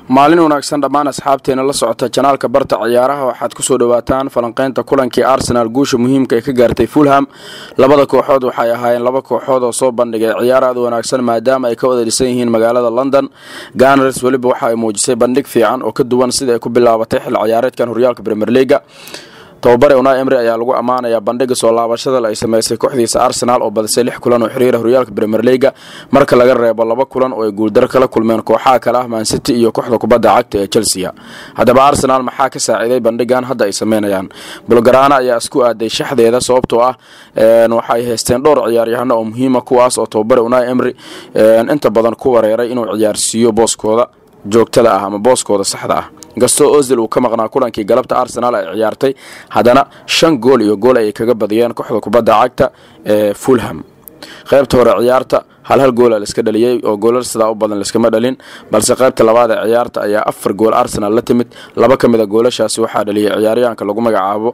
maalin wanaagsan dhammaan asxaabteena la socota janaalka barta ciyaaraha waxaad kusoo dhawaataan falanqeynta kulankii arsenaal guusha muhiimka ay ka gaartay fulham labada kooxood waxay ahaayeen laba kooxood oo soo bandhigay ciyaar aad wanaagsan maadaama ay ka wada dhisan yihiin magaalada london ganars weliba waxa ay muujisay bandhig fiican oo ka duwan sida ay ku bilaabatay xil ciyaareedkan horyaalka premier leaga tababare una emri ayaa lagu ammaanayaa bandhiga soo laabashada ay sameysay kooxdiisa arsenaal oo badisay lix kulan oo xiriira horyaalka premier leaga marka laga reebo laba kulan oo ay guuldaro kala kulmeen kooxaha kale ah mancity iyo kooxda kubadda cagta ee chelsea haddaba arsenaal maxaa ka saaciiday bandhigan hadda ay sameynayaan bulgaraana ayaa isku aaday shaxdeeda sababtoo ah waxay haysteen dhowr ciyaaryahano oo muhiima kuwaas oo tababare una emri inta badan ku wareeray inuu ciyaarsiiyo booskooda joogtada ah ama booskooda saxda ah inkastoo ozil uu ka maqnaa kulankii galabta arsenaal ay ciyaartay haddana shan gool iyo gool ayay kaga badiyeen kooxda kubadda cagta ee fulham qaybta hore ciyaarta hal hal goola laiska dhaliyey oo goolal sidaa u badan laiskama dhalin balse qaybta labaad ee ciyaarta ayaa afar gool arsenal la timid laba ka mid a goolashaasi waxaa dhaliyay ciyaaryahanka lagu magacaabo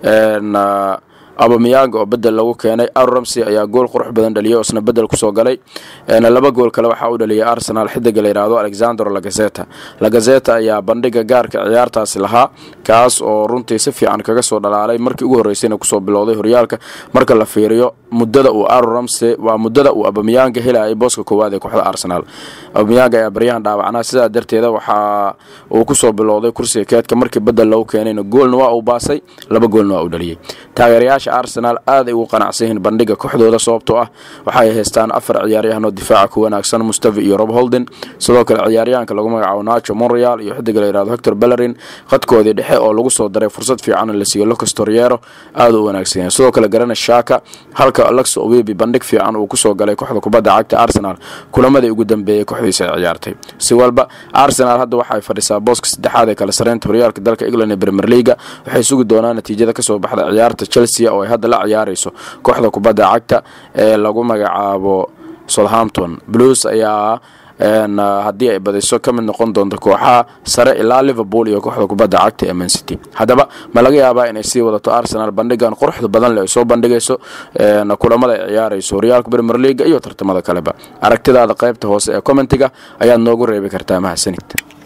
abamiyang oo bedel lagu keenay aramsey ayaa gool qurux badan dhaliyay oo isna bedel kusoo galay laba gool kale waxaa u dhaliyay arsenal xidiga la yidhaahdo alexander lagazeta lagazeta ayaa bandhiga gaarka ciyaartaasi lahaa kaas oo runtii si fiican kaga soo dhalaalay markii ugu horreysayna kusoo bilowday horyaalka marka la fiiriyo muddada uu aramsey waa muddada uu abamiyanga helayay booska koowaad ee kooxda arsenal abamiyang ayaa baryahan dhaawacnaa sidaa darteeda waxaa uu kusoo bilowday kursiga keedka markii bedel lagu keenayna goolna waa uu baasay laba goolna waa uu dhaliyey taageerayaasha arsenaal aad ay ugu qanacsan yihiin bandhiga kooxdooda sababtoo ah waxay haystaan afar ciyaaryahanoo difaaca ku wanaagsan mustafi iyo rob holden sidoo kale ciyaaryahanka lagu magacaabo nacho monreal iyo xidiga la yihahdo hector bellerin khadkoodii dhexe oo lagu soo daray fursad fiican la siiyo lucas toriero aad u wanaagsan yahay sidoo kale garana shaka halka alexo owebi bandhig fiican uu kusoo galay kooxda kubadda cagta arsenal kulamadii ugu dambeeyey kooxdiisa ay ciyaartay si walba arsenal hadda waxay fadhisaa booska saddexaad ee kala sareynta horyaalka dalka england ee premier leaga waxay sugi doonaan natiijada kasoo baxda ciyaarta chelsea oo ay hadda la ciyaarayso kooxda kubadda cagta ee lagu magacaabo southampton blues ayaa haddii ay badiso ka mid noqon doonto kooxaha sare ilaa liverpool iyo kooxda kubadda cagta ee mancity haddaba ma laga yaabaa inay sii wadato arsenal bandhigan quruxda badan leh ay soo bandhigayso kulamada ay ciyaarayso horyaalka premier leaga iyo tartamada kaleba aragtidaada qaybta hoose ee commentiga ayaad noogu reebi kartaa mahadsanid